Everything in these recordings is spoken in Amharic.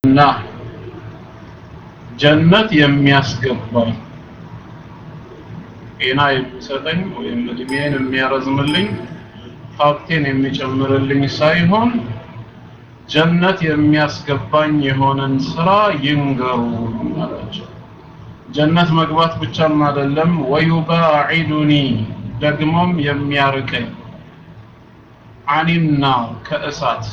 እና ጀነት የሚያስገባኝ ጤና የሚሰጠኝ ወይም እድሜን የሚያረዝምልኝ ሀብቴን የሚጨምርልኝ ሳይሆን ጀነት የሚያስገባኝ የሆነን ስራ ይንገሩ አላቸው። ጀነት መግባት ብቻም አይደለም ወዩባዒዱኒ ደግሞም የሚያርቀኝ አኒና ከእሳት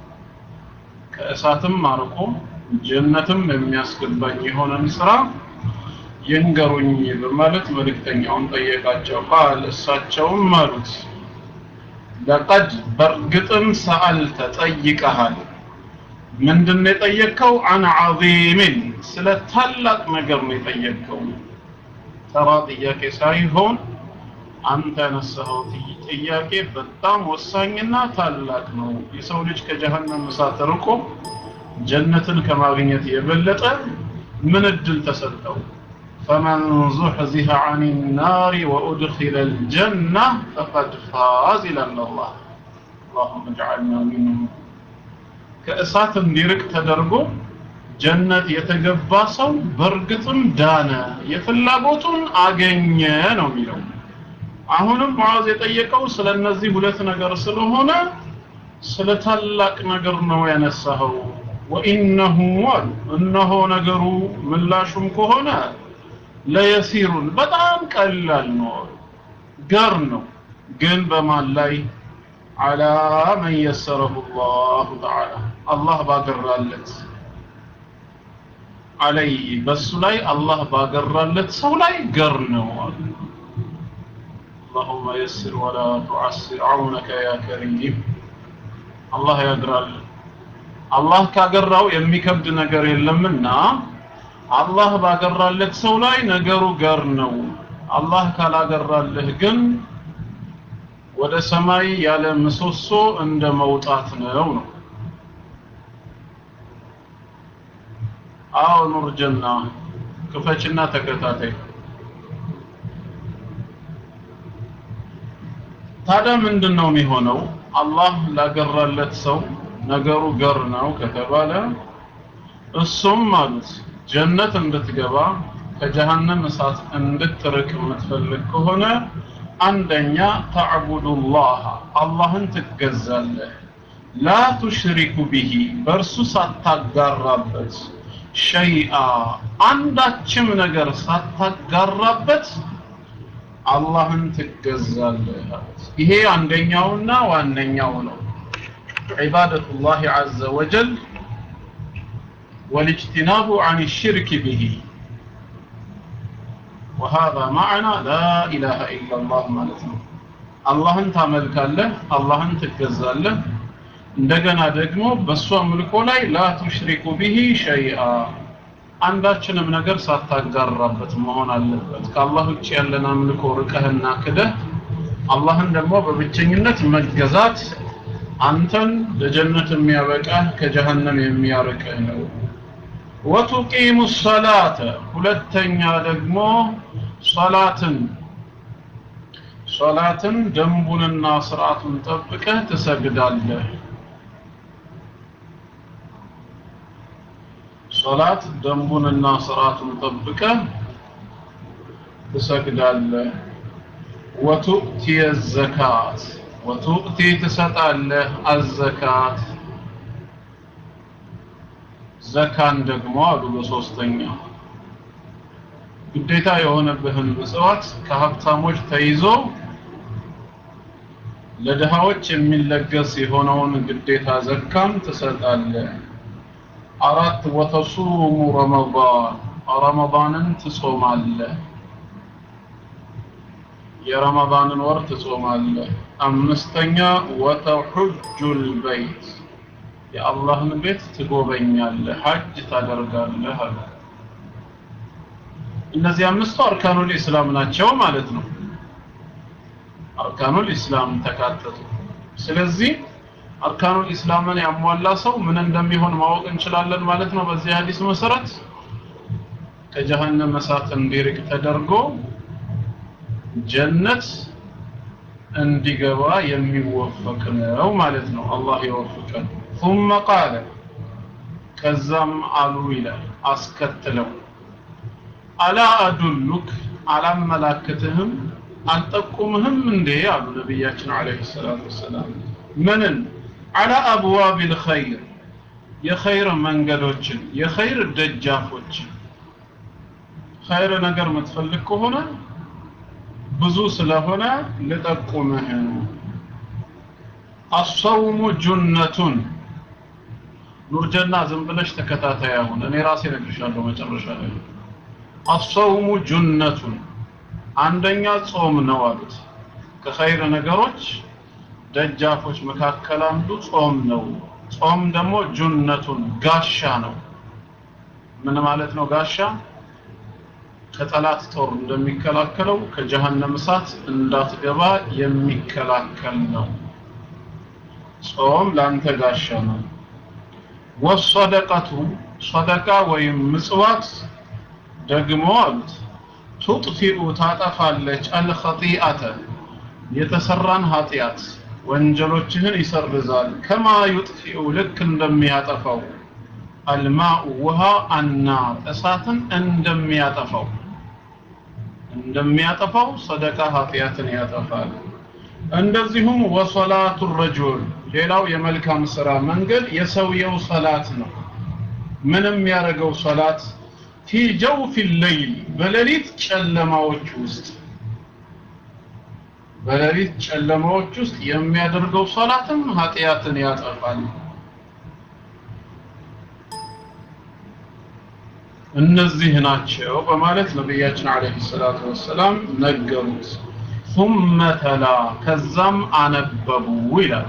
ከእሳትም አርቆ ጀነትም የሚያስገባኝ የሆነን ስራ ይንገሩኝ በማለት መልእክተኛውን ጠየቃቸው። ቃል እሳቸውም አሉት ለቀድ በእርግጥም ሰአልተ ጠይቀሃል። ምንድን ነው የጠየቅከው? አን ዐዚምን ስለ ታላቅ ነገር ነው የጠየቅከው። ተራ ጥያቄ ሳይሆን አንተ ያነሳኸው ጥያቄ በጣም ወሳኝና ታላቅ ነው። የሰው ልጅ ከጀሀነም እሳት ርቆ ጀነትን ከማግኘት የበለጠ ምን እድል ተሰጠው? ፈመን ዙሕዚሐ ዐን ናሪ ወኡድኺለ ልጀና ፈቀድ ፋዝ ይላል አላህ። አላሁመ ጅዐልና ሚንሁም ከእሳት እንዲርቅ ተደርጎ ጀነት የተገባ ሰው በእርግጥም ዳነ፣ የፍላጎቱን አገኘ ነው የሚለው። አሁንም ሙዓዝ የጠየቀው ስለ እነዚህ ሁለት ነገር ስለሆነ ስለ ታላቅ ነገር ነው ያነሳኸው። ወኢነሁ አሉ እነሆ ነገሩ ምላሹም ከሆነ ለየሲሩን በጣም ቀላል ነው፣ ገር ነው። ግን በማን ላይ አላ መን የሰረሁ ላሁ ተዓላ አላህ ባገራለት አለይ በሱ ላይ አላህ ባገራለት ሰው ላይ ገር ነው አሉ። اللهم يسر ولا تعسر عونك يا كريم አላህ ያግራል አላህ ካገራው የሚከብድ ነገር የለምና አላህ ባገራለት ሰው ላይ ነገሩ ገር ነው አላህ ካላገራልህ ግን ወደ ሰማይ ያለ ምሰሶ እንደ መውጣት ነው ነው አዎ ኑር ጀና ክፈችና ተከታታይ ታዲያ ምንድን ነው የሚሆነው? አላህ ላገራለት ሰው ነገሩ ገር ነው ከተባለ እሱም ማለት ጀነት እንድትገባ ከጀሃነም እሳት እንድትርቅ የምትፈልግ ከሆነ አንደኛ ተዕቡዱላህ አላህን ትገዛለህ፣ ላ ቱሽሪኩ ቢሂ በእርሱ ሳታጋራበት ሸይአ አንዳችም ነገር ሳታጋራበት አላህን ትገዛለህ። ይሄ አንደኛውና ዋነኛው ነው። ዒባደቱላህ ዐዘ ወጀል ወልእጅቲናቡ ዐን ሽርክ ቢሂ وهذا معنى لا إله إلا الله ማለት ነው። አላህን ታመልካለህ፣ አላህን ትገዛለህ። እንደገና ደግሞ በእሱ አምልኮ ላይ ላ ቱሽሪኩ ቢሂ ሸይአ አንዳችንም ነገር ሳታጋራበት መሆን አለበት። ከአላህ ውጭ ያለን አምልኮ ርቀህና ክደህ አላህን ደግሞ በብቸኝነት መገዛት አንተን ለጀነት የሚያበቃህ ከጀሃነም የሚያርቅህ ነው። ወቱቂሙ ሰላተ ሁለተኛ ደግሞ ሰላትን ሰላትን ደንቡንና ስርዓቱን ጠብቀህ ትሰግዳለህ። ሶላት ደንቡንና ስርዓቱን ጠብቀህ ትሰግዳለህ። ወቱእቲ ዘካት ወቱእቲ ትሰጣለህ አዘካት ዘካን ደግሞ አሉ በሶስተኛ ግዴታ የሆነብህን ምጽዋት ከሀብታሞች ተይዞ ለድሃዎች የሚለገስ የሆነውን ግዴታ ዘካን ትሰጣለህ። አራት ወተሱሙ ረመዳን ረመዳንን ትጾማለህ። የረመዳንን ወር ትጾማለህ። አምስተኛ ወተሑጁል በይት የአላህን ቤት ትጎበኛለህ፣ ሐጅ ታደርጋለህ አለ። እነዚህ አምስቱ አርካኑል ኢስላም ናቸው ማለት ነው። አርካኑል ኢስላም ተካተቱ። ስለዚህ አርካኑል ኢስላምን ያሟላ ሰው ምን እንደሚሆን ማወቅ እንችላለን ማለት ነው። በዚህ ሐዲስ መሰረት ከጀሃነም እሳት እንዲርቅ ተደርጎ ጀነት እንዲገባ የሚወፈቅ ነው ማለት ነው። አላህ ይወፍቀን። ثم قال ከዛም አሉ ይላል አስከትለው አላ አዱሉክ አላመላክትህም አልጠቁምህም እንዴ አሉ ነቢያችን አለይሂ ሰላቱ ወሰላም ምንን አላ አብዋብ ልኸይር የኸይር መንገዶችን የኸይር ደጃፎችን ኸይር ነገር የምትፈልግ ከሆነ ብዙ ስለሆነ ልጠቁምህ አሰውሙ ጁነቱን ኑርጀና ዝም ብለሽ ተከታታይ አሁን እኔ ራሴ ነግርሻለሁ መጨረሻ ላይ አሰውሙ ጁነቱን አንደኛ ጾም ነው አሉት ከኸይር ነገሮች ደጃፎች መካከል አንዱ ጾም ነው ጾም ደግሞ ጁነቱን ጋሻ ነው ምን ማለት ነው ጋሻ ከጠላት ጦር እንደሚከላከለው ከጀሃነም እሳት እንዳትገባ የሚከላከል ነው ጾም ላንተ ጋሻ ነው ወሰደቀቱ ሰደቃ ወይም ምጽዋት ደግሞ አሉት ቱጥፊኡ ታጠፋለች አልኸጢአተ የተሰራን ኃጢአት ወንጀሎችህን ይሰርዛል ከማ ዩጥፊኡ ልክ እንደሚያጠፋው አልማኡ ውሃ አናር እሳትን እንደሚያጠፋው እንደሚያጠፋው ሰደቃ ኃጢአትን ያጠፋል እንደዚሁም ወሰላቱ ረጁል ሌላው የመልካም ስራ መንገድ የሰውየው ሰላት ነው ምንም ያደረገው ሰላት ፊ ጀውፊ ሌይል በሌሊት ጨለማዎች ውስጥ በሌሊት ጨለማዎች ውስጥ የሚያደርገው ሰላትም ኃጢአትን ያጠፋል እነዚህ ናቸው በማለት ነቢያችን አለይሂ ሰላቱ ወሰላም ነገሩት ثم تلا ከዛም አነበቡ ይላል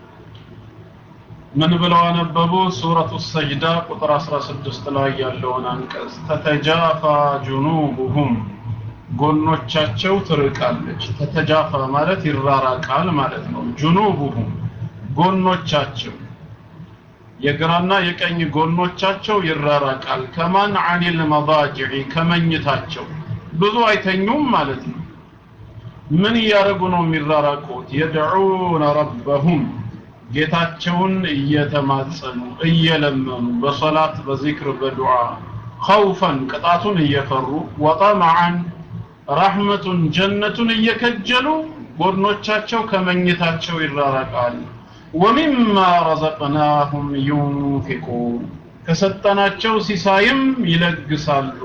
ምን ብለው አነበቡ ሱረቱ ሰጅዳ ቁጥር 16 ላይ ያለውን አንቀጽ ተተጃፋ ጁኑቡሁም ጎኖቻቸው ትርቃለች ተተጃፋ ማለት ይራራቃል ማለት ነው ጁኑቡሁም ጎኖቻቸው የግራና የቀኝ ጎኖቻቸው ይራራቃል ከማን አኒል መዳጅዒ ከመኝታቸው ብዙ አይተኙም ማለት ነው ምን እያደረጉ ነው የሚራራቁት የድዑነ ረበሁም ጌታቸውን እየተማጸኑ እየለመኑ በሰላት በዚክር በዱዓ ኸውፈን ቅጣቱን እየፈሩ ወጠመዓን ረሕመቱን ጀነቱን እየከጀሉ ጎድኖቻቸው ከመኝታቸው ይራራቃል ወሚማ ረዘቅናሁም ዩንፊቁን ከሰጠናቸው ሲሳይም ይለግሳሉ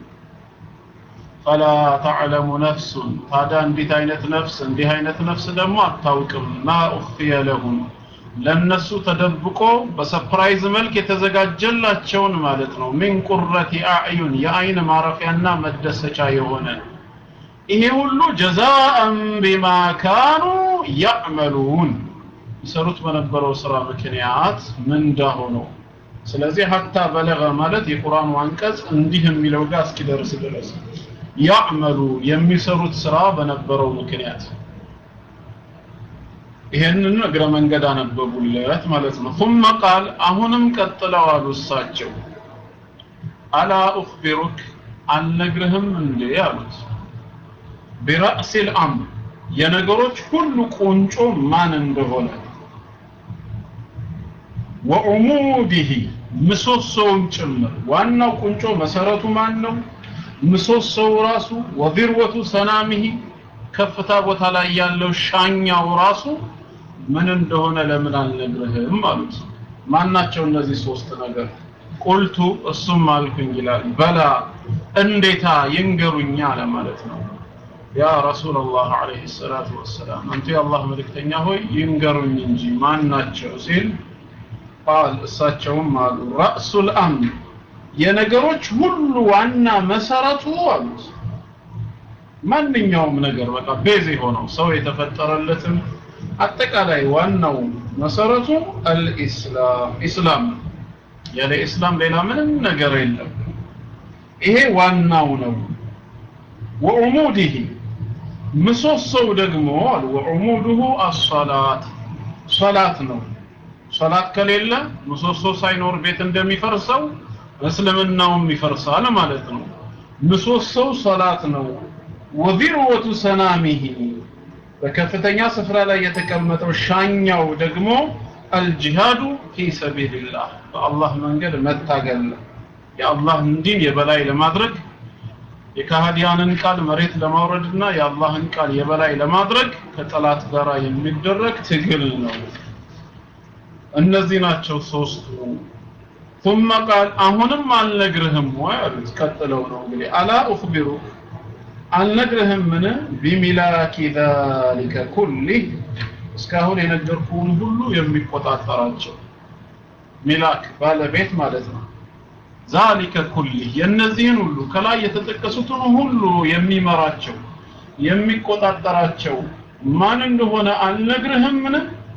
ፈላ ተዕለሙ ነፍሱን ታዲያ እንዲት አይነት ነፍስ እንዲህ አይነት ነፍስ ደግሞ አታውቅም ማ ኡኽፊየ ለሁም ለነሱ ተደብቆ በሰፕራይዝ መልክ የተዘጋጀላቸውን ማለት ነው ሚን ቁረቲ አዕዩን የአይን ማረፊያና መደሰቻ የሆነ ይሄ ሁሉ ጀዛአን ቢማ ካኑ ያዕመሉን ይሰሩት በነበረው ስራ ምክንያት ምንዳ ሆኖ ስለዚህ ሀታ በለገ ማለት የቁርአኑ አንቀጽ እንዲህ የሚለው ጋር እስኪደርስ ድረስ ያዕመሉ የሚሰሩት ስራ በነበረው ምክንያት ይሄንን እግረ መንገድ አነበቡለት ማለት ነው ثم قال አሁንም ቀጥለው አሉ እሳቸው አላ ኡኽቢሩክ አልነግርህም እንዴ አሉት ቢራእሲ ልአምር የነገሮች ሁሉ ቁንጮ ማን እንደሆነ ወዑሙዲሂ ምሰሶውን ጭምር ዋናው ቁንጮ መሰረቱ ማን ነው ምሰሶው ራሱ ወዚርወቱ ሰናሚሂ ከፍታ ቦታ ላይ ያለው ሻኛው ራሱ ምን እንደሆነ ለምን አልነግርህም አሉት ማናቸው እነዚህ ሶስት ነገር ቁልቱ እሱም አልኩኝ ይላል በላ እንዴታ ይንገሩኛ ለማለት ነው ያ ረሱላላህ አለይሂ ሰላቱ ወሰላም አንቱ የአላህ መልእክተኛ ሆይ ይንገሩኝ እንጂ ማን ናቸው ሲል ቃል እሳቸውም አሉ ራእሱል አምር የነገሮች ሁሉ ዋና መሰረቱ አሉት ማንኛውም ነገር በቃ ቤዝ የሆነው ሰው የተፈጠረለትም አጠቃላይ ዋናው መሰረቱ አልኢስላም ኢስላም ያለ ኢስላም ሌላ ምንም ነገር የለም ይሄ ዋናው ነው ወዑሙዲሂ ምሰሶው ደግሞ አሉ ወዑሙዱሁ አሰላት ሰላት ነው ሰላት ከሌለ ምሰሶ ሳይኖር ቤት እንደሚፈርሰው እስልምናውም ይፈርሳል ማለት ነው ምሰሶው ሰላት ነው ወዚርወቱ ሰናሚሂ በከፍተኛ ስፍራ ላይ የተቀመጠው ሻኛው ደግሞ አልጂሃዱ ፊ ሰቢልላህ በአላህ መንገድ መታገል ነው የአላህን ዲን የበላይ ለማድረግ የካህዲያንን ቃል መሬት ለማውረድና የአላህን ቃል የበላይ ለማድረግ ከጠላት ጋር የሚደረግ ትግል ነው እነዚህ ናቸው ሶስቱ ثم قال አሁንም አልነግርህም ወይ አሉት ቀጥለው ነው እንግዲህ አላ اخبرك አልነግርህም ምን ቢሚላኪ ذلك كله እስካሁን የነገርኩህን ሁሉ የሚቆጣጠራቸው ሚላክ ባለቤት ማለት ነው ዛሊከ ኩሊህ የእነዚህን ሁሉ ከላይ የተጠቀሱትን ሁሉ የሚመራቸው የሚቆጣጠራቸው ማን እንደሆነ አልነግርህምን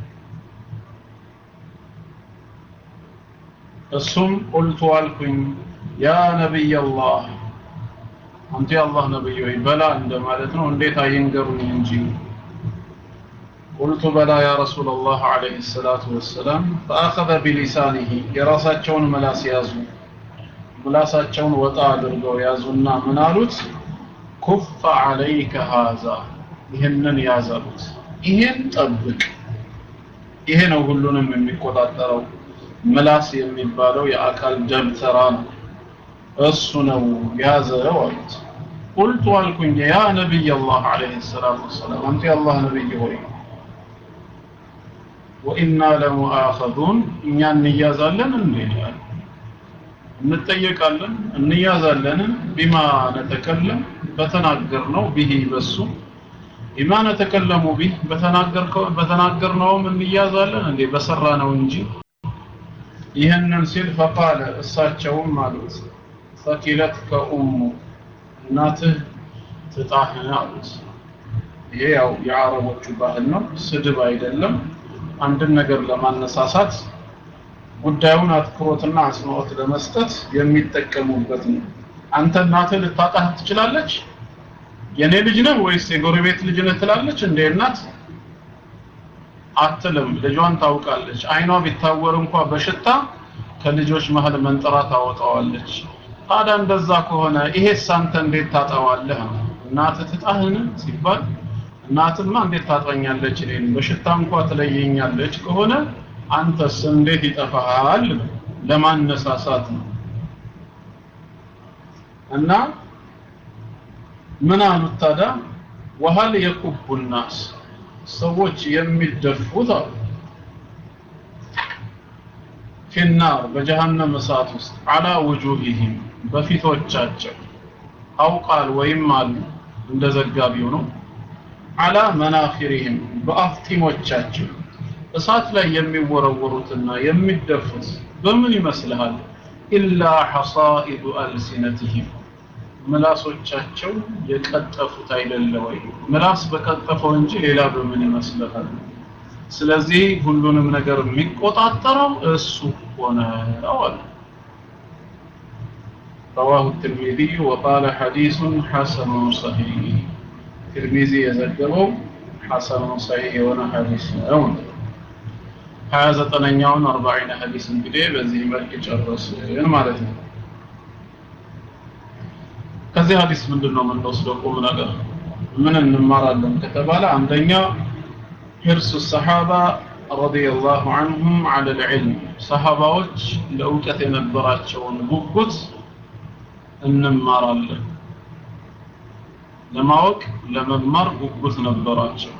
እሱም ቁልቱ አልኩኝ ያ ነቢይ አላህ አንተ የአላህ ነቢይ ወይ በላ እንደማለት ነው እንዴት አይንገሩኝ እንጂ قلت بلى يا رسول الله عليه الصلاة والسلام فأخذ بلسانه የራሳቸውን መላስ ያዙ ምላሳቸውን ወጣ አድርገው ያዙና ምን አሉት ኩፍ አለይከ ሃዛ ይህንን ያዘሉት ይሄን ጠብቅ ይሄ ነው ሁሉንም የሚቆጣጠረው ምላስ የሚባለው የአካል ደብተራ ነው እሱ ነው ያዘው አሉት ቁልቱ አልኩኝ ያ ነቢይ አላህ አለይሂ ሰላቱ ወሰላም አንተ የአላህ ነቢይ ሆይ ወኢና ለሙአኸዙን እኛ እንያዛለን እንዴ እንጠየቃለን እንያዛለን ቢማ ነተከለም በተናገርነው ቢሂ በሱ ቢማ ነተከለሙ ቢህ በተናገርከው በተናገርነውም እንያዛለን እንዴ በሰራ ነው እንጂ ይህንን ሲል ፈቃለ እሳቸውም አሉት ፈኪለት ከኡሙ እናትህ ትጣህን አሉት ይሄ ያው የአረቦቹ ባህል ነው ስድብ አይደለም አንድን ነገር ለማነሳሳት ጉዳዩን አትኩሮትና አጽንኦት ለመስጠት የሚጠቀሙበት ነው አንተ እናትህ ልታጣህ ትችላለች የኔ ልጅ ነህ ወይስ የጎረቤት ልጅ ነህ ትላለች እንደ እናት አትልም ልጇን ታውቃለች አይኗ ቢታወር እንኳ በሽታ ከልጆች መሀል መንጠራ ታወጣዋለች ታዲያ እንደዛ ከሆነ ይሄስ አንተ እንዴት ታጠዋለህ እናትህ ትጣህን ሲባል እናትማ እንዴት ታጠኛለች እኔን በሽታ እንኳ ትለየኛለች ከሆነ አንተስ እንዴት ይጠፋሃል ለማነሳሳት ነው እና ምን አሉት ታዲያ ወሀል የኩቡ ናስ ሰዎች የሚደፉት አሉ ፊናር በጀሃነም እሳት ውስጥ አላ ውጁሂህም በፊቶቻቸው አውቃል ወይም አሉ እንደ ዘጋቢው ነው አላ መናፊሪህም በአፍጢሞቻቸው እሳት ላይ የሚወረወሩትና የሚደፉት በምን ይመስልሃል ኢላ ሐሳኢዱ አልሲነትህም ምላሶቻቸው የቀጠፉት አይደለ ወይ ምላስ በቀጠፈው እንጂ ሌላ በምን ይመስልሃል ስለዚህ ሁሉንም ነገር የሚቆጣጠረው እሱ ሆነ አለ رواه الترمذي وقال حديث حسن صحيح ترمذي يزجبه حسن صحيح وانا حديث أول ሀያ ዘጠነኛውን አርባዒን ሀዲስ እንግዲህ በዚህ መልክ ጨረስን ማለት ነው ከዚህ ሀዲስ ምንድን ነው የምንወስደው ቁም ነገር ምን እንማራለን ከተባለ አንደኛ ሂርሱ ሰሓባ ረዲየላሁ ዐንሁም ዐለ ልዕልም ሰሓባዎች ለእውቀት የነበራቸውን ጉጉት እንማራለን ለማወቅ ለመማር ጉጉት ነበራቸው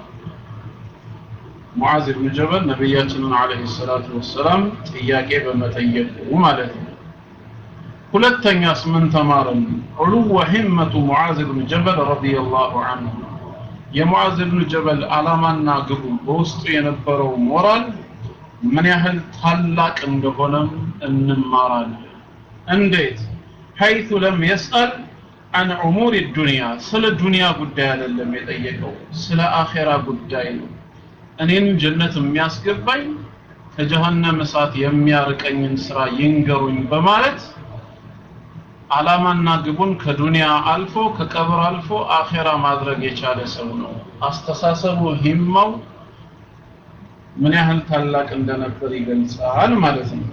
ሙዓዝ ብን ጀበል ነቢያችንን አለይሂ ሰላቱ ወሰላም ጥያቄ በመጠየቁ ማለት ነው ሁለተኛስ ምን ተማርን ዑሉወ ሂመቱ ሙዓዝ ብን ጀበል ረዲየላሁ ዐንሁ የሙዓዝ ብን ጀበል ዓላማና ግቡ በውስጡ የነበረው ሞራል ምን ያህል ታላቅ እንደሆነም እንማራለን እንዴት ሐይቱ ለም የስአል አን ዑሙር ዱንያ ስለ ዱንያ ጉዳይ አይደለም የጠየቀው ስለ አኼራ ጉዳይ ነው እኔን ጀነት የሚያስገባኝ ከጀሃነም እሳት የሚያርቀኝን ስራ ይንገሩኝ በማለት አላማና ግቡን ከዱንያ አልፎ ከቀብር አልፎ አኼራ ማድረግ የቻለ ሰው ነው አስተሳሰቡ ሂማው ምን ያህል ታላቅ እንደነበር ይገልጻል ማለት ነው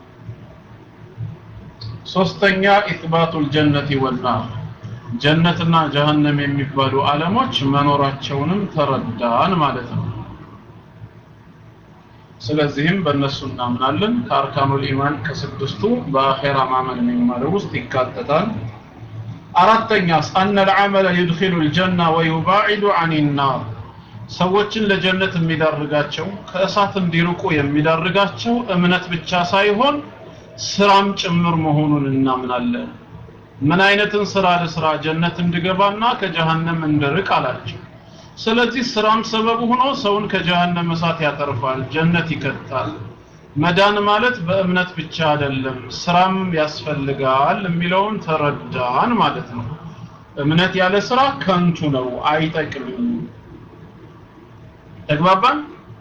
ሶስተኛ ኢትባቱል ጀነቲ ወናር ጀነትና ጀሃነም የሚባሉ ዓለሞች መኖራቸውንም ተረዳን ማለት ነው ስለዚህም በእነሱ እናምናለን ከአርካኑል ኢማን ከስድስቱ በአኼራ ማመን የሚማለው ውስጥ ይካተታል አራተኛስ አነ ልዓመለ ዩድኪሉ ልጀና ወዩባዒዱ አን ናር ሰዎችን ለጀነት የሚዳርጋቸው ከእሳት እንዲርቁ የሚዳርጋቸው እምነት ብቻ ሳይሆን ስራም ጭምር መሆኑን እናምናለን ምን አይነትን ስራ ልስራ ጀነት እንድገባና ከጀሃነም እንድርቅ አላቸው ስለዚህ ስራም ሰበብ ሆኖ ሰውን ከጀሃነም እሳት ያተርፋል ጀነት ይከታል መዳን ማለት በእምነት ብቻ አይደለም ስራም ያስፈልጋል የሚለውን ተረዳን ማለት ነው እምነት ያለ ስራ ከንቱ ነው አይጠቅምም ተግባባን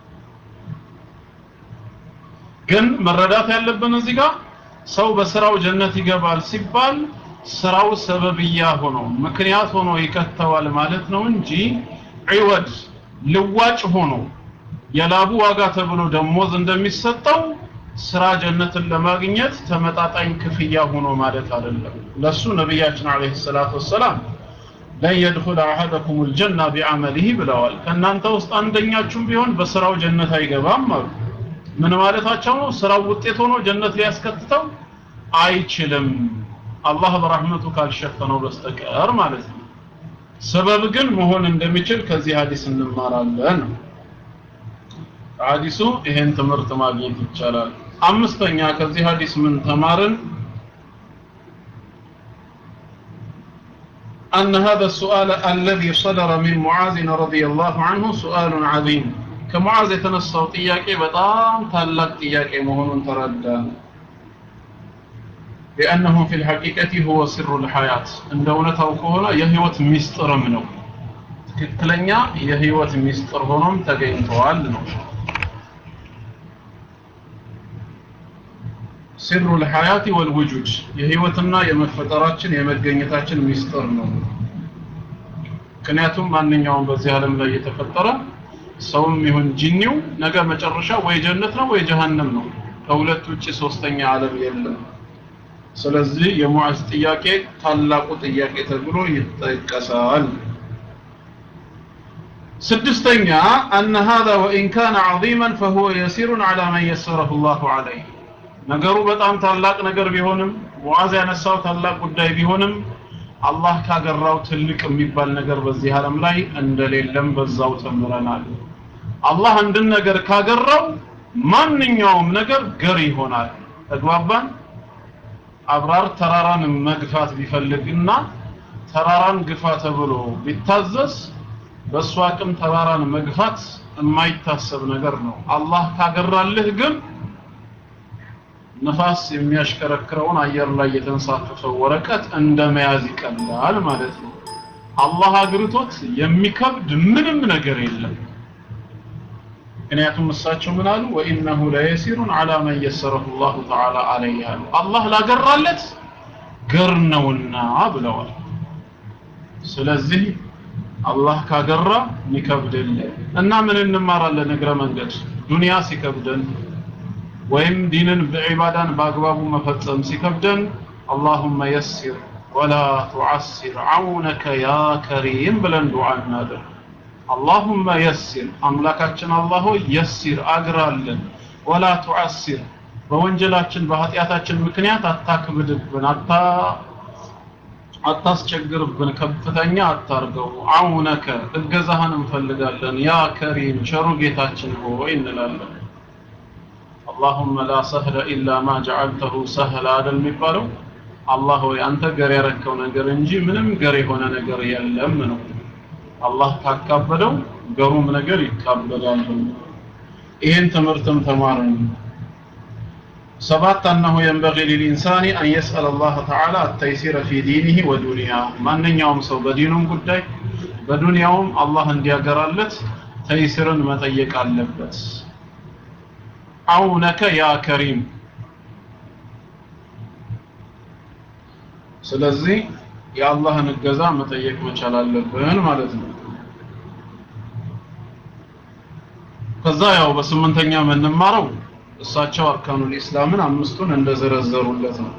ግን መረዳት ያለብን እዚህ ጋር ሰው በስራው ጀነት ይገባል ሲባል ስራው ሰበብያ ሆኖ ምክንያት ሆኖ ይከተዋል ማለት ነው እንጂ ዒወድ ልዋጭ ሆኖ የላቡ ዋጋ ተብሎ ደሞዝ እንደሚሰጠው ስራ ጀነትን ለማግኘት ተመጣጣኝ ክፍያ ሆኖ ማለት አይደለም ለሱ ነቢያችን አለይሂ ሰላቱ ወሰላም ለን የድኹል አሐደኩም ልጀና ቢዐመሊሂ ብለዋል ከእናንተ ውስጥ አንደኛችሁም ቢሆን በስራው ጀነት አይገባም አሉ ምን ማለታቸው ነው ስራው ውጤት ሆኖ ጀነት ሊያስከትተው አይችልም አላህ በረህመቱ ካልሸፈነው በስተቀር ማለት ነው ሰበብ ግን መሆን እንደሚችል ከዚህ ሀዲስ እንማራለን ሀዲሱ ይሄን ትምህርት ማግኘት ይቻላል አምስተኛ ከዚህ ሀዲስ ምን ተማርን أن هذا السؤال الذي صدر من معاذ رضي الله عنه سؤال عظيم كمعاذ يتنصوا طياقي بطام تلق طياقي مهون تردان لأنه في الحقيقة هو سر الحياة عند እውነታው ከሆነ የህይወት ሚስጥርም ነው ትክክለኛ የህይወት ሚስጥር ሆኖም ተገኝተዋል ነው سر الحياة والوجود የህይወትና የመፈጠራችን የመገኘታችን ሚስጥር ነው ምክንያቱም ማንኛውም በዚህ ዓለም ላይ የተፈጠረ ሰውም ይሁን ጂኒው ነገ መጨረሻ ወይ ጀነት ነው ወይ ጀሃነም ነው ከሁለት ውጭ ሶስተኛ ዓለም የለም ስለዚህ የሙዓዝ ጥያቄ ታላቁ ጥያቄ ተብሎ ይጠቀሳል ስድስተኛ أن هذا وإن كان عظيما فهو يسير على من يسره الله عليه ነገሩ በጣም ታላቅ ነገር ቢሆንም ሙዓዝ ያነሳው ታላቅ ጉዳይ ቢሆንም አላህ ካገራው ትልቅ የሚባል ነገር በዚህ ዓለም ላይ እንደሌለም በዛው ተምረናል አላህ አንድን ነገር ካገራው ማንኛውም ነገር ገር ይሆናል ተግባባን አብራር ተራራን መግፋት ቢፈልግና ተራራን ግፋ ተብሎ ቢታዘዝ በእሱ አቅም ተራራን መግፋት የማይታሰብ ነገር ነው አላህ ካገራልህ ግን ነፋስ የሚያሽከረክረውን አየር ላይ የተንሳፈፈው ወረቀት እንደ መያዝ ይቀላል ማለት ነው አላህ አግርቶት የሚከብድ ምንም ነገር የለም ምክንያቱም እሳቸው ምን አሉ ወኢነሁ ለየሲሩን አላ መን የሰረሁ ላሁ ተዓላ አለይህ አሉ አላህ ላገራለት ገር ነውና ብለዋል ስለዚህ አላህ ካገራ ሚከብድ የለም እና ምን እንማራለን እግረ መንገድ ዱንያ ሲከብደን ወይም ዲንን በዒባዳን በአግባቡ መፈጸም ሲከብደን አላሁመ የሲር ወላ ቱዓሲር አውነከ ያ ከሪም ብለን ዱዓ እናድርግ አላሁመ የሲር አምላካችን አላህ ሆይ የሲር አግራለን ወላ ቱዓሲር በወንጀላችን በኃጢአታችን ምክንያት አታክብድብን አታ አታስቸግርብን ከፍተኛ አታርገው አውነከ እገዛህን እንፈልጋለን ያ ከሪም ቸሩ ጌታችን ሆይ እንላለን اللهم لا سهل إلا ما جعلته سهلا አይደል የሚባለው አላህ ሆይ አንተ ገር ያረከው ነገር እንጂ ምንም ገር የሆነ ነገር የለም ነው አላህ ካካበደው ገሩም ነገር ይካበዳል ይህን ትምህርትም ተማርን ሰባት أنه ينبغي للإنسان أن يسأل الله تعالى التيسير في دينه ودنياه ማንኛውም ሰው በዲኑም ጉዳይ በዱንያውም አላህ እንዲያገራለት ተይስርን መጠየቅ አለበት አውነከ ያ ከሪም ስለዚህ የአላህን እገዛ መጠየቅ መቻል አለብን ማለት ነው ከዛ ያው በስምንተኛ የምንማረው እሳቸው አርካኑል ኢስላምን አምስቱን እንደዘረዘሩለት ነው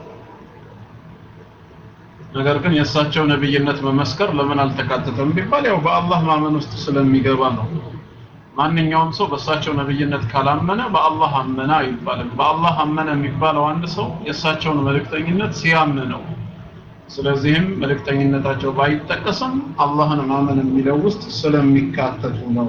ነገር ግን የእሳቸው ነብይነት መመስከር ለምን አልተካተተም ቢባል ያው በአላህ ማመን ውስጥ ስለሚገባ ነው ማንኛውም ሰው በእሳቸው ነብይነት ካላመነ በአላህ አመነ አይባልም በአላህ አመነ የሚባለው አንድ ሰው የእሳቸውን መልእክተኝነት ሲያምን ነው ስለዚህም መልእክተኝነታቸው ባይጠቀስም አላህን ማመን የሚለው ውስጥ ስለሚካተቱ ነው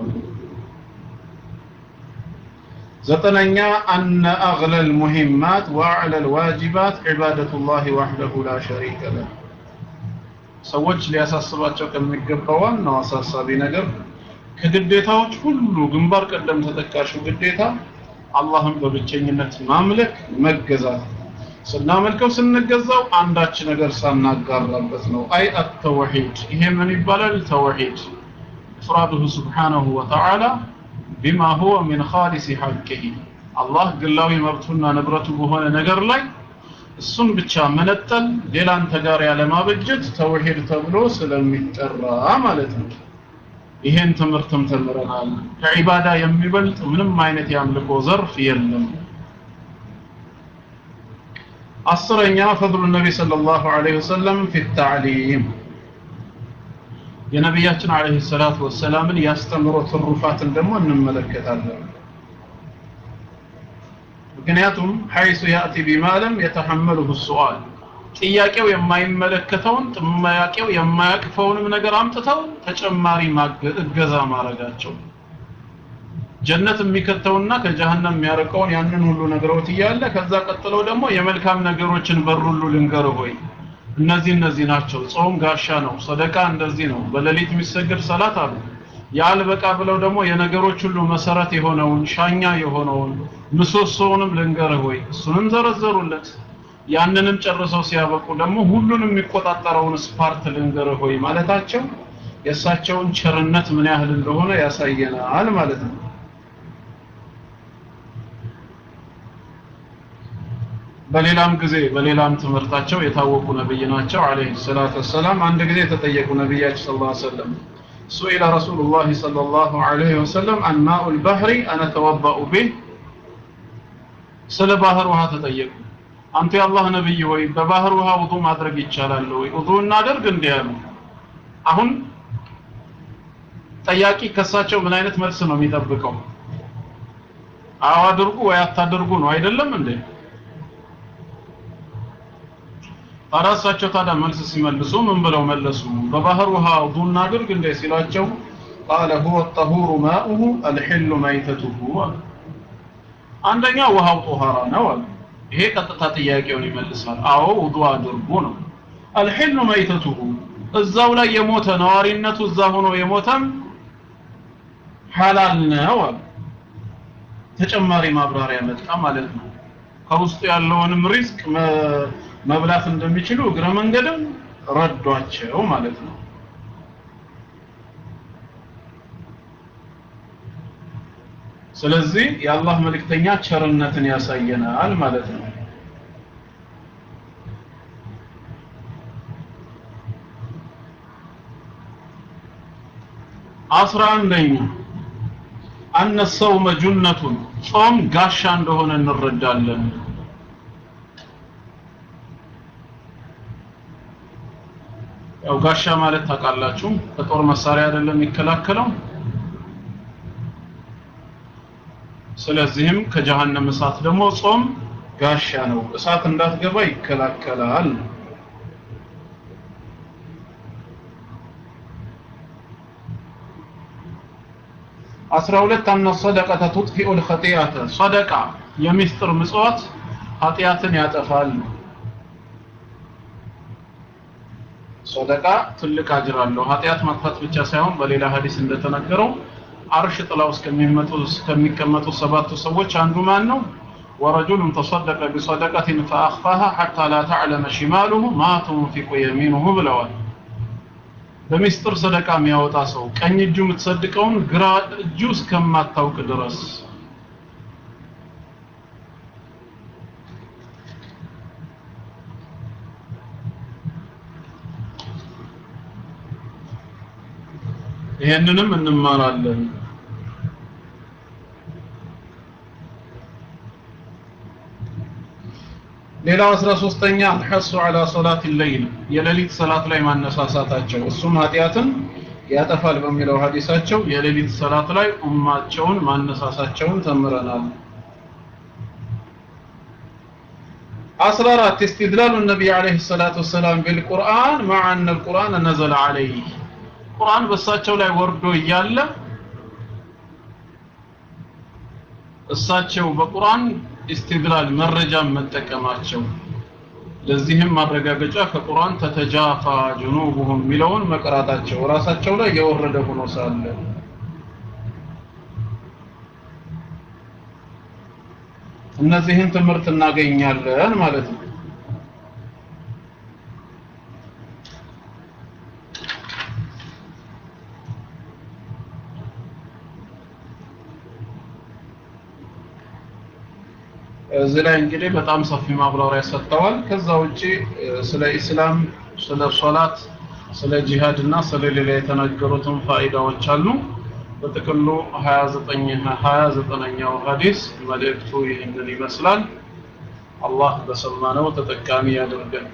ዘጠነኛ አነ አግለ ልሙሂማት ወአዕለ ልዋጅባት ዒባደቱላህ ዋሕደሁ ላ ሸሪከ ለህ ሰዎች ሊያሳስባቸው ከሚገባ ዋናው አሳሳቢ ነገር ከግዴታዎች ሁሉ ግንባር ቀደም ተጠቃሹ ግዴታ አላህን በብቸኝነት ማምለክ መገዛት ስናመልከው ስንገዛው አንዳች ነገር ሳናጋራበት ነው አይ አተወሒድ ይሄ ምን ይባላል ተወሒድ ኢፍራዱሁ ስብሓነሁ ወተዓላ ቢማ ሁወ ሚን ኻሊሲ ሐቅህ አላህ ግላዊ መብቱና ንብረቱ በሆነ ነገር ላይ እሱን ብቻ መነጠል ሌላን ተጋር ያለማበጀት ተውሂድ ተብሎ ስለሚጠራ ማለት ነው ይሄን ትምህርትም ተምረናል ከዒባዳ የሚበልጥ ምንም አይነት የአምልኮ ዘርፍ የለም አስረኛ ፈضሉ ነቢ ሰለላሁ ዐለይሂ ወሰለም ፊ ተዕሊም የነቢያችን አለይሂ ሰላቱ ወሰላምን ያስተምሮ ትሩፋትን ደግሞ እንመለከታለን ምክንያቱም ሐይሱ ያእቲ ቢማ ለም የተሐመሉሁ ሱአል ጥያቄው የማይመለከተውን ጥያቄው የማያቅፈውንም ነገር አምጥተው ተጨማሪ እገዛ ማድረጋቸው ጀነት የሚከተውና ከጀሃነም የሚያርቀውን ያንን ሁሉ ነግረውት እያለ ከዛ ቀጥለው ደግሞ የመልካም ነገሮችን በር ሁሉ ልንገር ሆይ እነዚህ እነዚህ ናቸው ጾም ጋሻ ነው ሰደቃ እንደዚህ ነው በሌሊት የሚሰገድ ሰላት አሉ ያልበቃ ብለው ደግሞ የነገሮች ሁሉ መሰረት የሆነውን ሻኛ የሆነውን ምሰሶውንም ልንገርህ ወይ እሱንም ዘረዘሩለት ያንንም ጨርሰው ሲያበቁ ደግሞ ሁሉንም የሚቆጣጠረውን ስፓርት ልንገርህ ወይ ማለታቸው የእሳቸውን ቸርነት ምን ያህል እንደሆነ ያሳየናል ማለት ነው በሌላም ጊዜ በሌላም ትምህርታቸው የታወቁ ነብይ ናቸው አለይሂ ሰላቱ ወሰላም አንድ ጊዜ የተጠየቁ ነብያችን ሰለላሁ ዐለይሂ ወሰለም سئل رسول الله صلى الله عليه وسلم عن ماء البحر أنا توضأ به ስለ ባህር ውሃ ተጠየቁ አንተ የአላህ ነብይ ወይ በባህር ውሃ ውዱ ማድረግ ይቻላል ወይ ውዱ እናደርግ እንዲህ ያሉ አሁን ጠያቂ ከሳቸው ምን አይነት መልስ ነው የሚጠብቀው አዎ አድርጉ ወይ አታድርጉ ነው አይደለም እንዴ አራሳቸው ታዲያ መልስ ሲመልሱ ምን ብለው መለሱ በባህር ውሃ ውዱ እናድርግ እንዴ ሲላቸው قال هو الطهور ماؤه الحل ميتته አንደኛ ውሃው ጦሃራ ነው አለ ይሄ ቀጥታ ጥያቄውን ይመልሳል አዎ ውዱ አድርጉ ነው አልሕሉ መይተቱሁ እዛው ላይ የሞተ ነዋሪነቱ እዛ ሆኖ የሞተም ሐላል ነው አለ ተጨማሪ ማብራሪያ መጣ ማለት ነው ከውስጡ ያለውንም ሪዝቅ መብላት እንደሚችሉ እግረ መንገድም ረዷቸው ማለት ነው ስለዚህ የአላህ መልእክተኛ ቸርነትን ያሳየናል ማለት ነው አስራ አንደኛ አነ ሰውመ ጁነቱን ጾም ጋሻ እንደሆነ እንረዳለን ያው ጋሻ ማለት ታውቃላችሁ ከጦር መሳሪያ አይደለም የሚከላከለው ስለዚህም ከጀሃነም እሳት ደግሞ ጾም ጋሻ ነው እሳት እንዳትገባ ይከላከላል አስራ ሁለት አነ ሰደቀተ ቱጥፊኡ ልኸጢአተ ሰደቃ የሚስጥር ምጽዋት ኃጢአትን ያጠፋል ሰደቃ ትልቅ አጅር አለው ኃጢአት ማጥፋት ብቻ ሳይሆን በሌላ ሀዲስ እንደተነገረው አርሽ ጥላው እስከሚመጡ እስከሚቀመጡ ሰባቱ ሰዎች አንዱ ማን ነው ورجل تصدق بصدقة فأخفاها حتى لا تعلم شماله ما تنفق يمينه ብለዋል በሚስጥር ሰደቃ የሚያወጣ ሰው ቀኝ እጁ የምትሰድቀውን ግራ እጁ እስከማታውቅ ድረስ ይሄንንም እንማራለን ሌላው 13ኛ الحث على صلاه الليل የሌሊት ሰላት ላይ ማነሳሳታቸው እሱም ኃጢያትን ያጠፋል በሚለው ሐዲሳቸው የሌሊት ሰላት ላይ ኡማቸውን ማነሳሳቸውን ተምረናል። አስራ አራት استدلال النبي عليه الصلاة والسلام بالقرآن مع أن القرآن نزل عليه ቁርአን በእሳቸው ላይ ወርዶ እያለ እሳቸው በቁርአን ኢስቲድላል መረጃን መጠቀማቸው ለዚህም ማረጋገጫ ከቁርአን ተተጃፋ ጅኑቡሁም የሚለውን መቅራታቸው ራሳቸው ላይ የወረደ ሆኖ ሳለ እነዚህን ትምህርት እናገኛለን ማለት ነው። እዚህ ላይ እንግዲህ በጣም ሰፊ ማብራሪያ ሰጥተዋል። ከዛ ውጪ ስለ ኢስላም፣ ስለ ሶላት፣ ስለ ጂሃድ እና ስለ ሌላ የተናገሩትን ፋይዳዎች አሉ። በጥቅሉ 29 29ኛው ሐዲስ መልእክቱ ይህንን ይመስላል። አላህ በሰማነው ተጠቃሚ ያድርገን።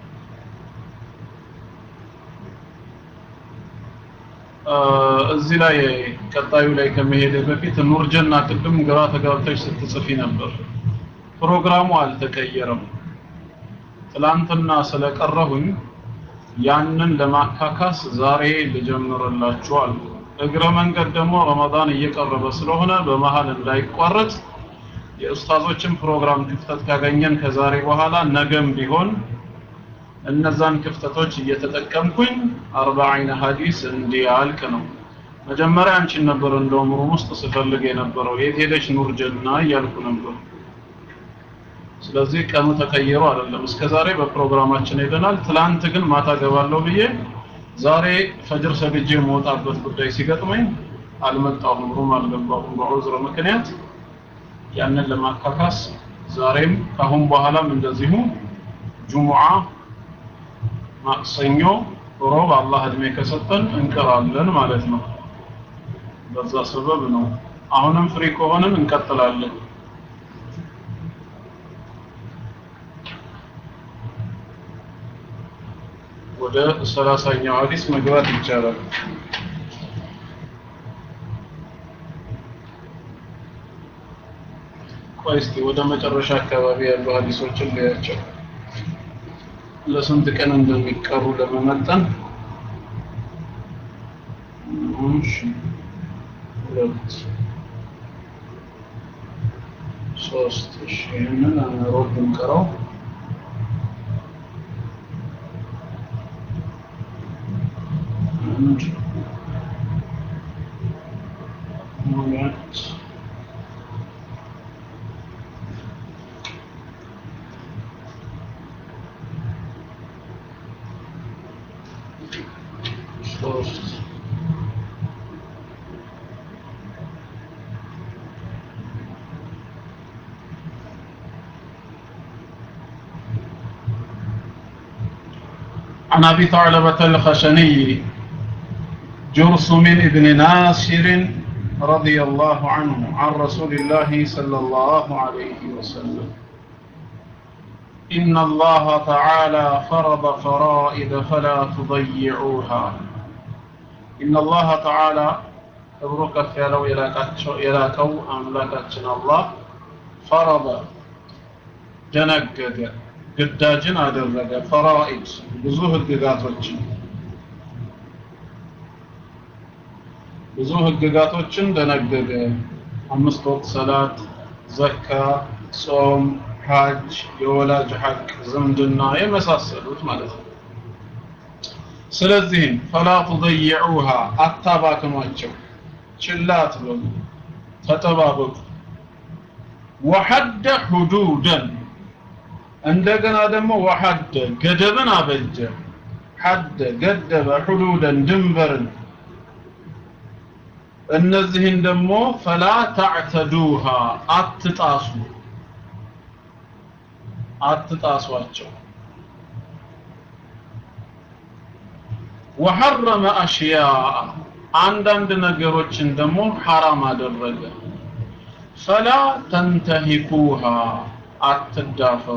እዚህ ላይ ቀጣዩ ላይ ከመሄደ በፊት ኑርጀና ቅድም ግራ ተጋብተሽ ስትጽፊ ነበር። ፕሮግራሙ አልተቀየረም። ትላንትና ስለቀረሁኝ ያንን ለማካካስ ዛሬ ልጀምርላችሁ አሉ። እግረ መንገድ ደግሞ ረመዳን እየቀረበ ስለሆነ በመሃል እንዳይቋረጥ የኡስታዞችን ፕሮግራም ክፍተት ካገኘን ከዛሬ በኋላ ነገም ቢሆን እነዛን ክፍተቶች እየተጠቀምኩኝ አርባዒነ ሐዲስ እንዲያልቅ ነው። መጀመሪያ አንቺን ነበር እንደውም ሩም ውስጥ ስፈልግ የነበረው የት ሄደሽ ኑር ጀና እያልኩ ነበር። ስለዚህ ቀኑ ተቀይሮ አይደለም። እስከ ዛሬ በፕሮግራማችን ሄደናል። ትላንት ግን ማታ ገባለሁ ብዬ ዛሬ ፈጅር ሰግጄ የምወጣበት ጉዳይ ሲገጥመኝ አልመጣሁም፣ ሩም አልገባሁም በዑዝር ምክንያት። ያንን ለማካካስ ዛሬም ካሁን በኋላም እንደዚሁ ጁሙዓ፣ ማክሰኞ፣ ሮብ አላህ እድሜ ከሰጠን እንቀራለን ማለት ነው። በዛ ሰበብ ነው። አሁንም ፍሪ ከሆንን እንቀጥላለን። ወደ ሰላሳኛው ሐዲስ መግባት ይቻላል። ቆይ እስቲ ወደ መጨረሻ አካባቢ ያሉ ሐዲሶችን ልያቸው ለስንት ቀን እንደሚቀሩ ለመመጠን እሺ ሁለት ሶስት እሺ ይህንን ሮብ ብንቀረው አንድ ሁለት ሶስት عن أبي ثعلبة الخشني جرثم بن ناصر رضي الله عنه عن رسول الله صلى الله عليه وسلم إن الله تعالى فرض فرائض فلا تضيعوها إن الله تعالى تبرك فيلو إلى كو أملكتنا الله فرض جنقد ግዳጅን አደረገ ፈራኢድ ብዙ ህግጋቶችን ብዙ ህግጋቶችን ደነገገ አምስት ወቅት ሰላት ዘካ ጾም ሐጅ የወላጅ ሐቅ ዝምድና የመሳሰሉት ማለት ነው ስለዚህም ፈላ ትضيعوها አታባክኗቸው ችላ አትበሉ ተጠባበቁ ወሐደ ሁዱደን እንደገና ደግሞ ወሐደ ገደብን አበጀ ሐደ ገደበ ሁዱደን ድንበርን እነዚህን ደግሞ ፈላ ተዕተዱሃ አትጣሱ አትጣሷቸው ወሐረመ አሽያ አንዳንድ ነገሮችን ደግሞ ሐራም አደረገ ፈላ ተንተሂኩሃ አትዳፈሩ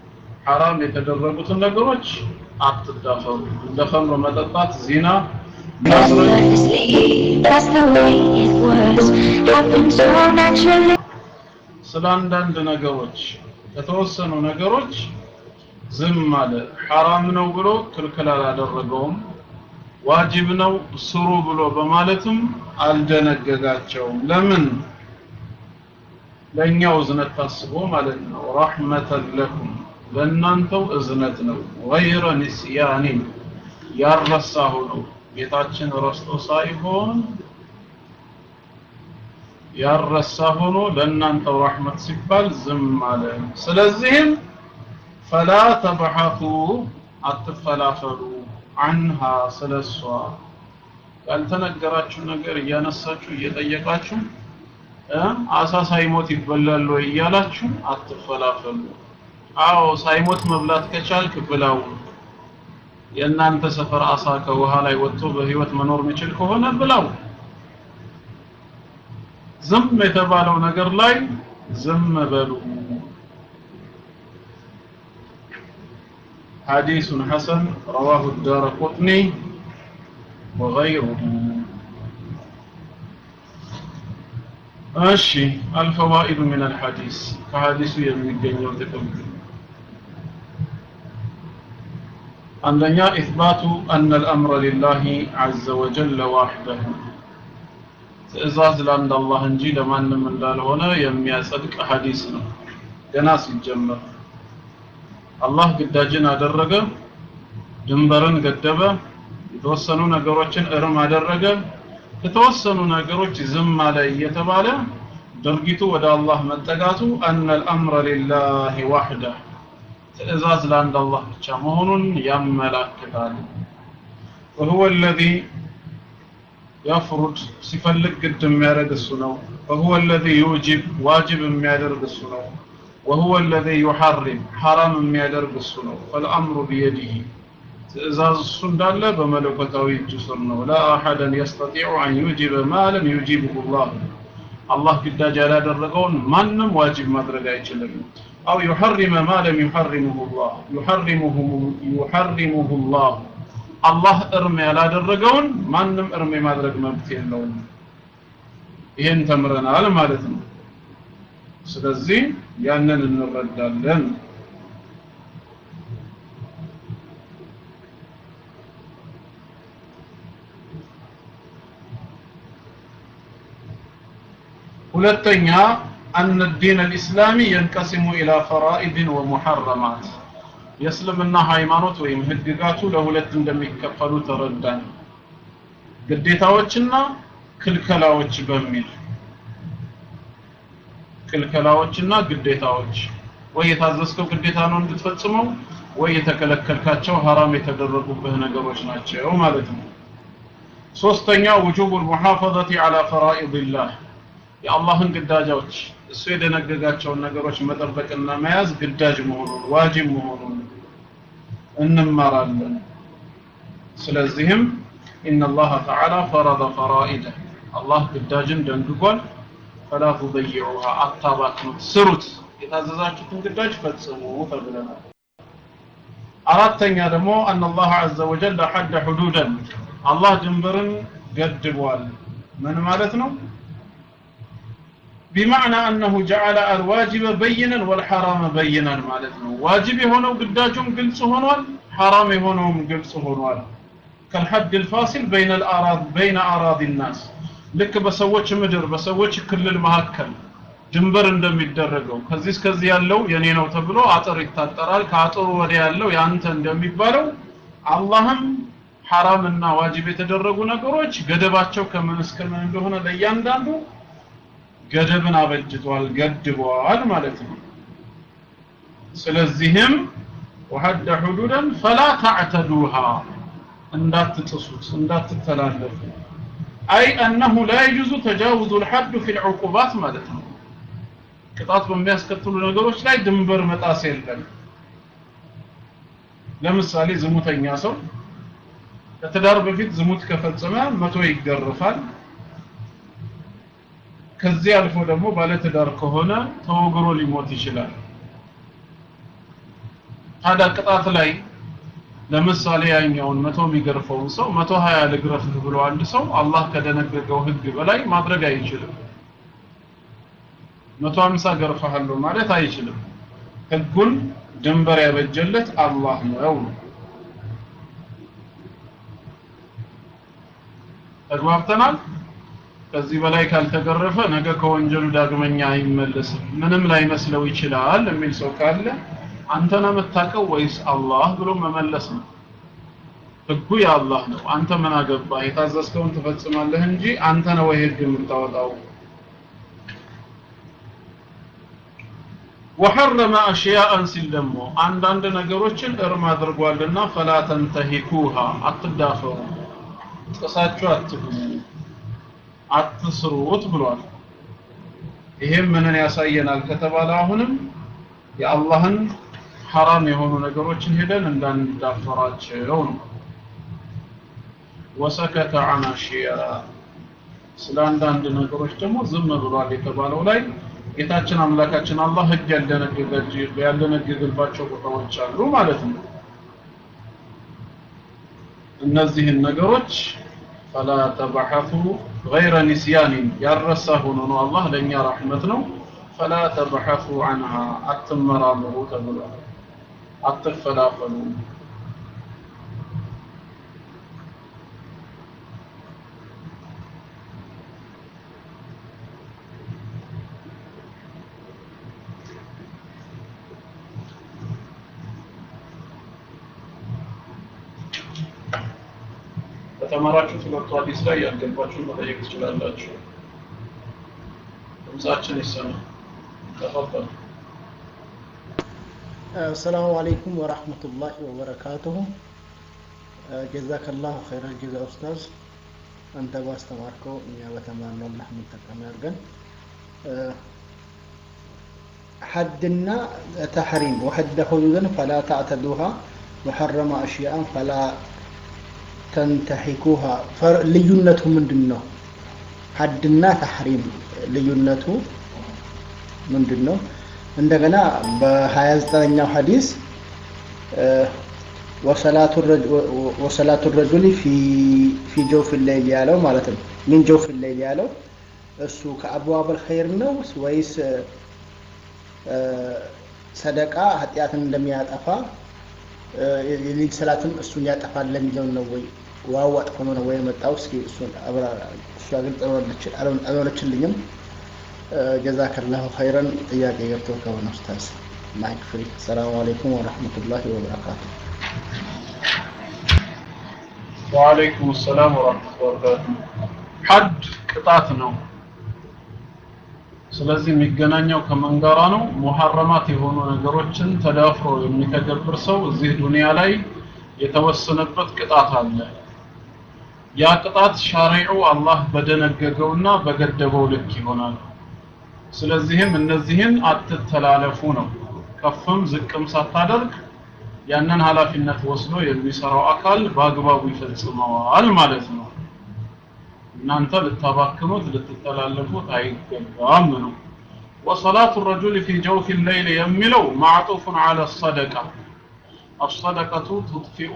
ሐራም የተደረጉትን ነገሮች አትዳፈሩ እንደ ኸምር መጠጣት ዚና Effortlessly, that's the way it was. Happened so naturally. ስለ አንዳንድ ነገሮች የተወሰኑ ነገሮች ዝም አለ ሐራም ነው ብሎ ክልክል አላደረገውም ዋጅብ ነው ስሩ ብሎ በማለትም አልደነገጋቸውም ለምን ለእኛው እዝነት ታስቦ ማለት ነው ረሕመተን ለኩም ለእናንተው እዝነት ነው ገይረ ንስያኒን ያረሳሁ ነው ጌታችን ረስቶ ሳይሆን ያረሳ ሆኖ ለእናንተው ረሕመት ሲባል ዝም አለ ስለዚህም ፈላ ተብሐቱ አትፈላፈሉ አንሃ ስለሷ ያልተነገራችሁ ነገር እያነሳችሁ እየጠየቃችሁ እ አሳ ሳይሞት ይበላል ወይ እያላችሁ አትፈላፈሉ አዎ ሳይሞት መብላት ከቻልክ ብላው የእናንተ ሰፈር አሳ ከውሃ ላይ ወጥቶ በህይወት መኖር የሚችል ከሆነ ብላው ዝም የተባለው ነገር ላይ ዝም በሉ حديث حسن رواه الدار قطني وغيره እሺ الفوائد من الحديث ከሐዲሱ የሚገኘው ጥቅም አንደኛ ኢስባቱ أن الأمر لله عز وجل وحده ትእዛዝ ለአንድ አላህ እንጂ ለማንም እንዳልሆነ የሚያጸድቅ ሐዲስ ነው ገና ሲጀመር አላህ ግዳጅን አደረገ ድንበርን ገደበ የተወሰኑ ነገሮችን እርም አደረገ የተወሰኑ ነገሮች ዝም አለ እየተባለ ድርጊቱ ወደ አላህ መጠጋቱ አነ الأمر لله وحده ትእዛዝ ለአንድ አላህ ብቻ መሆኑን ያመላክታል وهو الذي يفرض ሲፈልግ ግድ የሚያደርግ እሱ ነው وهو الذي يوجب واجب የሚያደርግ እሱ ነው وهو الذي يحرم حرام የሚያደርግ እሱ ነው فالامر بيده ትእዛዝ እሱ እንዳለ በመለኮታዊ እጁ ስር ነው لا احد يستطيع ان يوجب ما لم يجيبه الله አላህ ግዳጅ ያላደረገውን ማንም ዋጅብ ማድረግ አይችልም አው يحرم ما لم يحرمه الله يحرمه يحرمه الله አላህ እርም ያላደረገውን ማንም እርም የማድረግ መብት የለውም ይሄን ተምረናል ማለት ነው ስለዚህ ያንን እንረዳለን ሁለተኛ أن الدين الإسلامي ينقسم إلى فرائض ومحرمات የእስልምና ሃይማኖት ወይም ህግጋቱ ለሁለት እንደሚከፈሉ ተረዳን ግዴታዎችና ክልከላዎች በሚል ክልከላዎችና ግዴታዎች ወይ የታዘዝከው ግዴታ ነው እንድትፈጽመው ወይ የተከለከልካቸው ሐራም የተደረጉብህ ነገሮች ናቸው ማለት ነው ሶስተኛ ውጁብ المحافظة على فرائض الله የአላህን ግዳጆች እሱ የደነገጋቸውን ነገሮች መጠበቅና መያዝ ግዳጅ መሆኑን ዋጅብ መሆኑን እንማራለን ስለዚህም إن الله تعالى فرض فرائده الله ግዳጅን ደንግጓል فلا تضيعوها አታባክኑት ስሩት የታዘዛችሁትን ግዳጅ ፈጽሙ ተብለናል አራተኛ ደግሞ أن الله عز وجل حد حدودا الله ድንበርን ገድቧል ምን ማለት ነው بمعنى أنه جعل الواجب بينا والحرام بينا مالتنا واجب هنا قداجهم قلص هنا حرام هنا قلص هنا كالحد الفاصل بين الأراض بين أراضي الناس لك بسوتش مدر بسوتش كل المهكل ድንበር እንደሚደረገው ከዚህ እስከዚህ ያለው የኔ ነው ተብሎ አጥር ይታጠራል ከአጥሩ ወዲያ ያለው ያንተ እንደሚባለው አላህም ሐራምና ዋጅብ የተደረጉ ነገሮች ገደባቸው ከምን እስከ ምን እንደሆነ ለእያንዳንዱ ገደብን አበጅቷል ገድቧል ማለት ነው ስለዚህም وحد حدودا فلا تعتدوها እንዳትጥሱት እንዳትተላለፉ አይ أنه لا يجوز تجاوز الحد في العقوبات ማለት ነው ቅጣት በሚያስከትሉ ነገሮች ላይ ድንበር መጣስ የለም ለምሳሌ ዝሙተኛ ሰው ከትዳር በፊት ዝሙት ከፈጸመ መቶ ይገርፋል ከዚህ አልፎ ደግሞ ባለትዳር ከሆነ ተወግሮ ሊሞት ይችላል ታዲያ ቅጣት ላይ ለምሳሌ ያኛውን መቶ የሚገርፈውን ሰው መቶ ሀያ ልግረፍህ ብሎ አንድ ሰው አላህ ከደነገገው ህግ በላይ ማድረግ አይችልም። መቶ ሀምሳ ገርፈሃለሁ ማለት አይችልም። ህጉን ድንበር ያበጀለት አላህ ነው። ተግባብተናል። ከዚህ በላይ ካልተገረፈ ነገ ከወንጀሉ ዳግመኛ አይመለስም። ምንም ላይመስለው ይችላል የሚል ሰው ካለ አንተ ነው የምታውቀው ወይስ አላህ ብሎ መመለስ ነው። ህጉ የአላህ ነው። አንተ ምን አገባህ? የታዘዝከውን ትፈጽማለህ እንጂ አንተ ነው ወይ ህግ የምታወጣው? ወሐረመ አሽያአን ሲል ደግሞ አንዳንድ ነገሮችን እርም አድርጓልና ፈላ ተንተሂኩሃ አትዳፈሩ፣ ጥሳችሁ አትብሉ፣ አትስሩት ብሏል። ይሄም ምንን ያሳየናል ከተባለ አሁንም የአላህን ሐራም የሆኑ ነገሮችን ሄደን እንዳንዳፈራቸው ነው። ወሰከተ አን አሽያ ስለ አንዳንድ ነገሮች ደግሞ ዝም ብሏል የተባለው ላይ ጌታችን አምላካችን አላህ ህግ ያልደነገገባቸው ቦታዎች አሉ ማለት ነው። እነዚህን ነገሮች ፈላ ተበሐቱ ገይረ ኒስያኒን ያረሳ ሆኖ ነው አላህ ለእኛ ረሕመት ነው። ፈላ ተበሐቱ አንሃ አትመራመሩ ተብሏል። አትፈላፈሉ ከተማራችሁት ሁለቱ ሐዲስ ላይ ያልገባችሁን መጠየቅ ትችላላችሁ። ድምጻችን ይሰማ። ተፈጠሩ አሰላሙ አለይኩም ወራህመቱላሂ ወበረካቱሁ። ጀዛከላሁ ኸይረል ጀዛ ኡስታዝ፣ አንተ ባስተማርከው እኛ በተማርነው አላህ የምንጠቀም ያድርገን። ሐድና ተሕሪም ወሐደ ሁዱድን ፈላ ተዕተዱሃ ወሐረመ አሽያአን ፈላ ተንተሒኩሃ ልዩነቱ ምንድን ነው? ሐድና ተሕሪም ልዩነቱ ምንድን ነው? እንደገና በ29ኛው ሐዲስ ወሰላቱ ረጁሊ ፊ ጀውፍ ሌይል ያለው ማለት ነው። ሚን ጀውፍ ሌይል ያለው እሱ ከአብዋበል ኸይር ነው ወይስ ሰደቃ ኃጢአትን እንደሚያጠፋ የሌሊት ሰላትም እሱን ያጠፋል ለሚለው ነው ወይ ዋው አጥፎ ነው ወይ የመጣው? እስኪ እሱን እሷ ግልጽ አልሆነችልኝም። ጀዛከላሁ ኸይረን ጥያቄ ገብቶ ከሆነ ኡስታዝ ማይክ ፍሪ። ሰላሙ አለይኩም ወረሕመቱላሂ ወበረካቱ። ወአለይኩም ሰላም ወራህመቱላሂ ወበረካቱ። ሐድ ቅጣት ነው። ስለዚህ የሚገናኘው ከምን ጋራ ነው? ሙሐረማት የሆኑ ነገሮችን ተዳፍሮ የሚተገብር ሰው እዚህ ዱንያ ላይ የተወሰነበት ቅጣት አለ። ያ ቅጣት ሻሪዑ አላህ በደነገገውና በገደበው ልክ ይሆናል። ስለዚህም እነዚህን አትተላለፉ ነው። ከፍም ዝቅም ሳታደርግ ያንን ኃላፊነት ወስዶ የሚሰራው አካል በአግባቡ ይፈጽመዋል ማለት ነው። እናንተ ልታባክኑት ልትተላለፉት አይገባም ነው። ወሰላቱ ረጁል ፊ ጀውፊ ሌይል የሚለው ማዕጡፉን አለ ሰደቃ አሰደቀቱ ቱጥፊኡ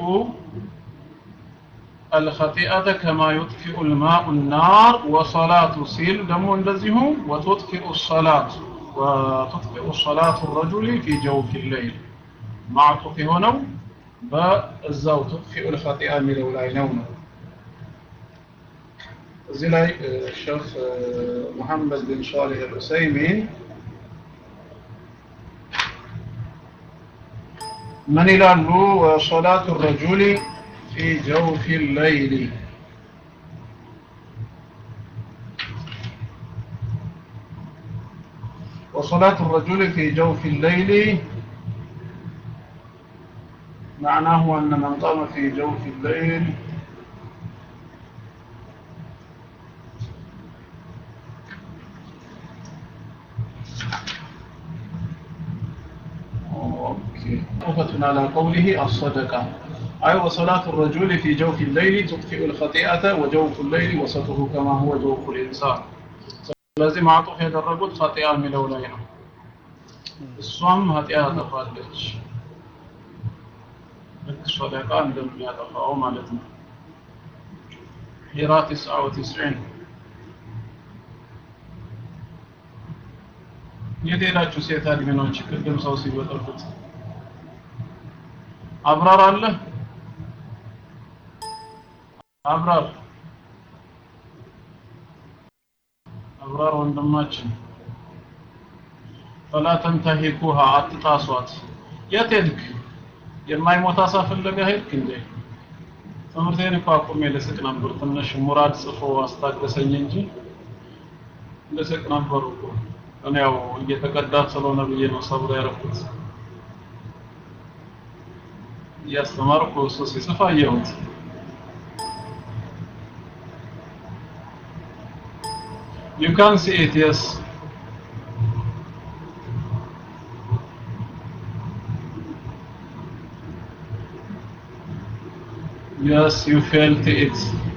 الخطيئة كما يطفئ الماء النار وصلاة سيل دمو اندزيه وتطفئ الصلاة وتطفئ صلاة الرجل في جوف الليل معطوف هنا بزاو تطفئ الخطيئة من الأولين እዚህ ላይ ሼክ መሐመድ ብን ሷሊህ አልዑሰይሚን ምን ይላሉ? ወሶላቱ ረጁሊ ፊ ጀውፊ ሌይሊ وصلاة الرجل في جوف الليل معناه أن من قام في جوف الليل معطوفة على قوله الصدقة أي وصلاة الرجل في جوف الليل تطفئ الخطيئة وجوف الليل وسطه كما هو جوف الإنسان ስለዚህ ማዕጡፍ ያደረጉት ኸጢአ የሚለው ላይ ነው እሷም ኃጢአ ታጠፋለች ልክ ሶደቃ እንደሚያጠፋው ማለት ነው ሂራ ትስዓ ወትስዒን የት ሄዳችሁ ሴት አድሚኖች ቅድም ሰው ሲበጠብጥ አብራር አለ አብራር አብራር ወንድማችን ፈላ ተንተሂኩሃ አትጣሷት የት ሄድክ የማይሞት አሳ ፍለጋ ሄድክ እንዴ ትምህርቴን እኮ አቁሜ ልስቅ ነበር ትንሽ ሙራድ ጽፎ አስታገሰኝ እንጂ ልስቅ ነበር እኮ እኔ ያው እየተቀዳ ስለሆነ ብዬ ነው ሰብሮ ያደረኩት እያስተማርኩ እሱ ሲጽፍ አየሁት You can see it, yes. Yes, you felt it.